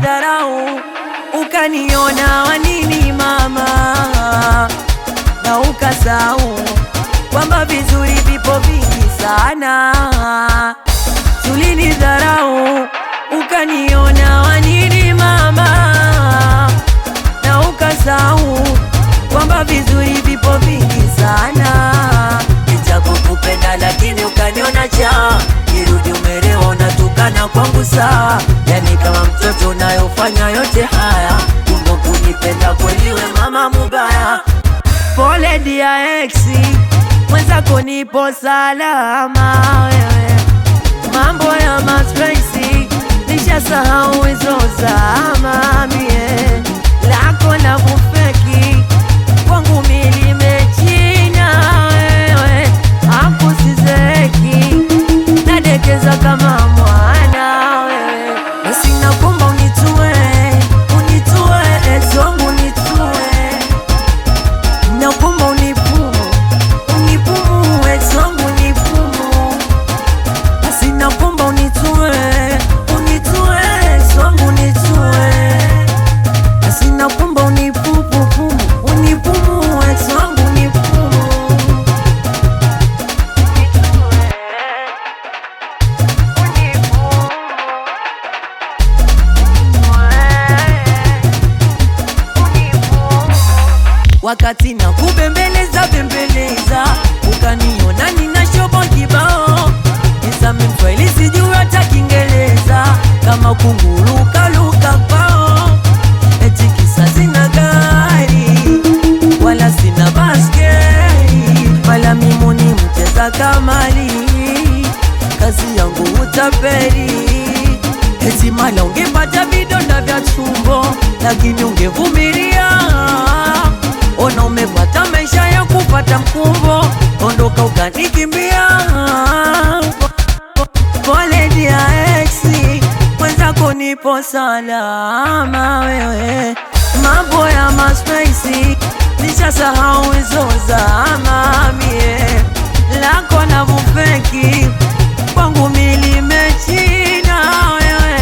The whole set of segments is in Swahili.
ulinidharau ukaniona wanini mama, na ukasahau kwamba vizuri vipo vingi sana. Ulinidharau ukaniona wanini mama, na ukasahau kwamba vizuri vipo vingi sana. Nitakukupenda lakini ukaniona cha kirudi umelewa, unatukana kwangu sawa, yani kama mtoto unayofanya yote haya, kumbe kunipenda kweli we mama mubaya. Pole dia exi mwenzako, nipo salama wewe, mambo ya mapenzi nishasahau hizo zama, mie lako na bufeki kwangu milimechina wewe, akusizeki nadekeza kama mwana wewe, basi nakomba unitue, unitue ezongu unitue, nakomba unipumu, unipumu ezongu unipumu, basi nakomba unitue, unitue ezongu unitue, basi nakomba unipupupumu, unipumu ezongu unipumu wakati na kubembeleza bembeleza, ukaniona nina shobo kibao, nisame Mswahili sijui hata Kiingereza, kama kunguruka luka kwao, eti kisa sina gari wala sina baskeli, wala mimi ni mcheza kamari, kazi yangu utapeli eti mala ungepata vidonda vya tumbo, lakini ungevumilia. Ona umepata maisha ya kupata mkumbo, ondoka ukanikimbia. Pole dia exi mwenzako, nipo salama wewe, mambo ya maspesi nishasahau hizo zama, mie lako na bufeki kwangu milimechina wewe,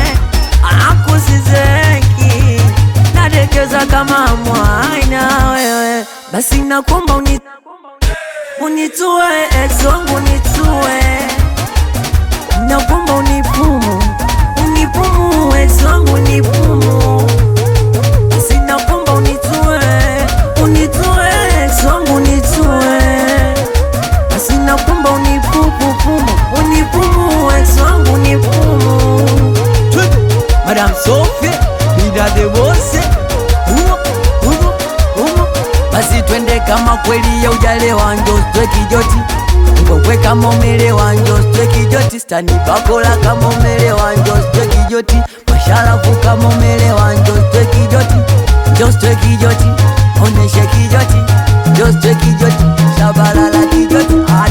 akusizeki nadekeza kama mwana wewe, basi nakomba uni, unitue exongu unitue, nakomba unipumu unipumu exongu unipumu, basi nakomba unitue unitue exongu unitue basi nakumba unipupupumu unipumu ex wangu unipumu Madame Sophie bida de bose humo humo humo basi twende kama kweli ya ujalewa njo stwe kijoti ngokwe kama umelewa njo stwe kijoti stani bakola kama umelewa njo stwe kijoti masharafu kama umelewa njo stwe kijoti njo stwe kijoti oneshe kijoti njo stwe kijoti shabalala kijoti